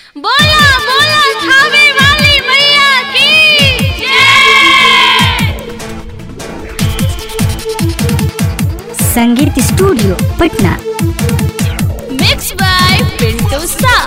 बोला बोला खावे वाली मैया की जय Sangeet studio Patna mix by Pintu सा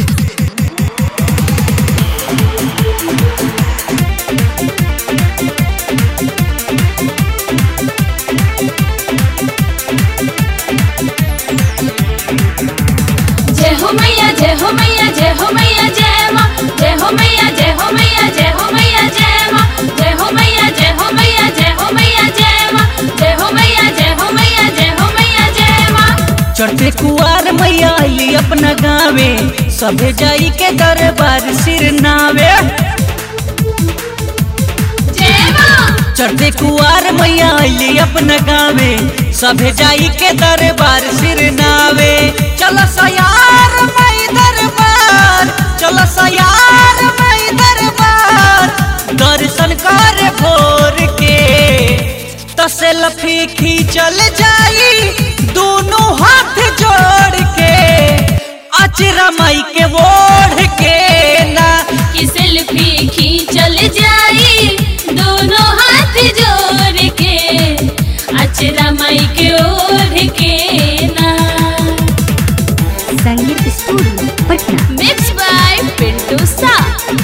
जय हो मैया जय हो मैया जय हो मैया जय माँ जय हो मैया जय हो मैया जय हो मैया जय माँ जय हो मैया जय हो मैया जय हो मैया जय माँ जय हो मैया जय हो मैया जय हो मैया जय माँ चढ़ते कुआर मैया अली अपना गावे सभे जाई के दरबार सिर नावे जय माँ चढ़ते कुआर मैया अली अपना गावे सभे जाई के दरबार सिर नावे चलो सयार मई दरबार चलो सयार मई दरबार दर्शन कर भोर के तसे लफी खींचल जाई दोनों हाथ जोड़ के अचरा माई के ओढ़ के ना कि सेल्फी खींचल जाई दोनों हाथ जोड़ के अचरा माई के ओढ़ के ना Sangeet studio Patna mix by Pintu सा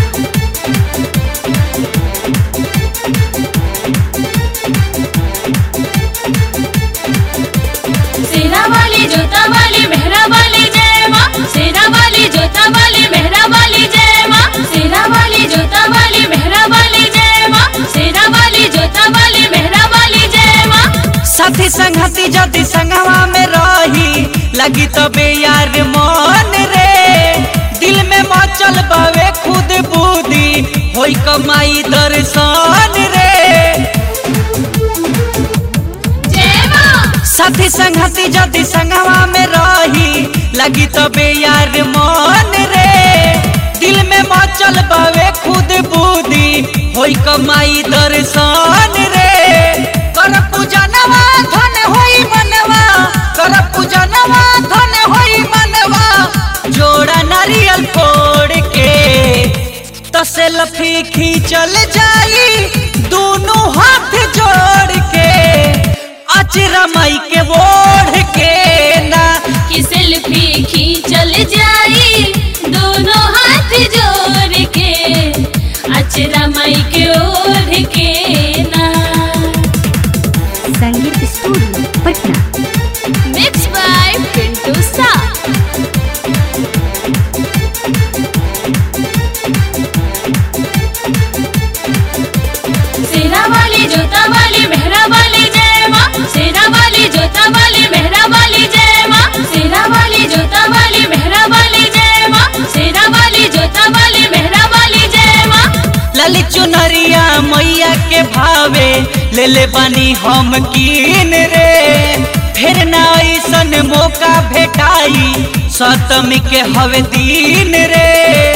सेरा वाली जोता वाली मेहरा वाली जय माँ सेरा वाली जोता वाली मेहरा वाली जय माँ सेरा वाली जोता वाली मेहरा वाली जय माँ सेरा वाली जोता वाली मेहरा वाली जय माँ साथी संगति जदि संगवा में रही लगी तबे यार मन रे दिल में मचल बावे खुद बूदी होई कमाई दर्शन रे जय माँ साथी संगति जदि संगवा में रही लगी तबे यार मन रे दिल में मचल बावे खुद बूदी होई कमाई दर्शन रे कर पूजनवा धन होई मनवा कर पूजनवा धन होई मनवा जोड़ा नारियल फोड़ के तसे लफी खींचल जाई दोनों हाथ जोड़ के अचरा माई के ओढ़ के ना कि सेल्फी खींचल जाई दोनों हाथ जोड़ के अचरा माई के ओढ़ के ना Sangeet studio Patna mix by Pintu सा सेरा वाली जोता वाली मेहरा वाली जय माँ सेरा वाली जोता वाली मेहरा वाली जय माँ सेरा वाली जोता वाली मेहरा वाली जय माँ सेरा वाली जोता वाली मेहरा वाली जय माँ ललित चुनरिया मैया के भावे ले ले बानी हम कीन रे फिर ना ऐसन मौका भेटाई सतमी के हवे दिन रे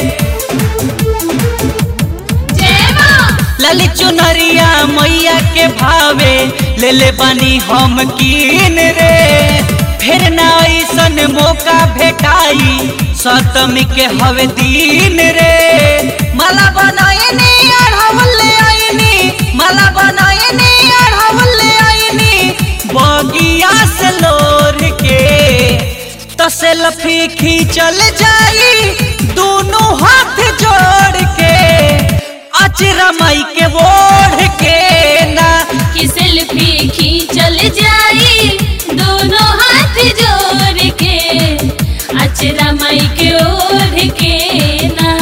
जय माँ ललित चुनरिया मैया के भावे ले ले बानी हम कीन रे फिर ना ऐसन मौका भेटाई सतमी के हवे दिन रे माला बनायनी अढ़ावल ले आईनी माला बनायनी अढ़ावल ले आईनी बगिया से लोर के तसे लफी खींचल जाई दोनों हाथ जोड़ के अचरा माई के ओढ़ के ना कि सेल्फी खींचल जाई दोनों हाथ जोड़ के अचरा माई के ओढ़ के ना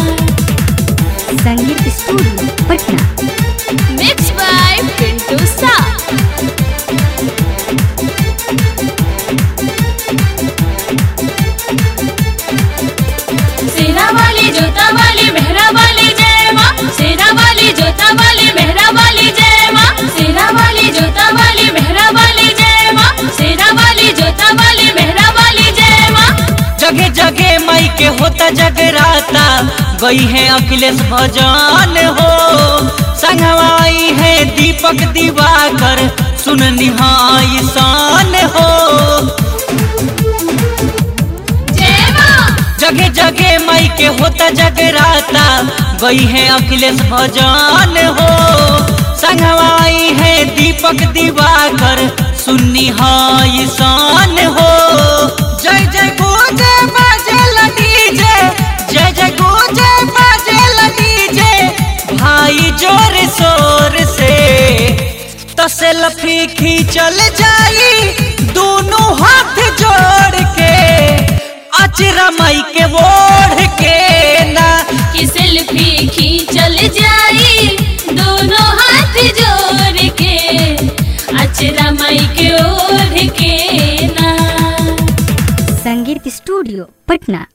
Sangeet studio Patna mix by Pintu सा सेरा वाली जोता वाली मेहरा वाली जय माँ सेरा वाली जोता वाली मेहरा वाली जय माँ सेरा वाली जोता वाली मेहरा वाली जय माँ सेरा वाली जोता वाली मेहरा वाली जय माँ जगह जगह माई के होता जगराता गई है अखिलेश भजन हो संगवाई है दीपक दिवाकर सुन निहाई शान हो जय माँ जगह जगह माई के होता जगराता गई है अखिलेश भजन हो संगवाई है दीपक दिवाकर सुन्नी है ईशान हो जय जय गुजे बाजेल डीजे जय जय गुजे बाजेल डीजे भाई जोर शोर से तो सेल्फी खींचल जाई दोनों हाथ जोड़ के अचरा माई के ओढ़ के ना कि सेल्फी खींचल जाई दोनों हाथ जोड़ के अचरा माई के ओढ़ के ना संगीत स्टूडियो पटना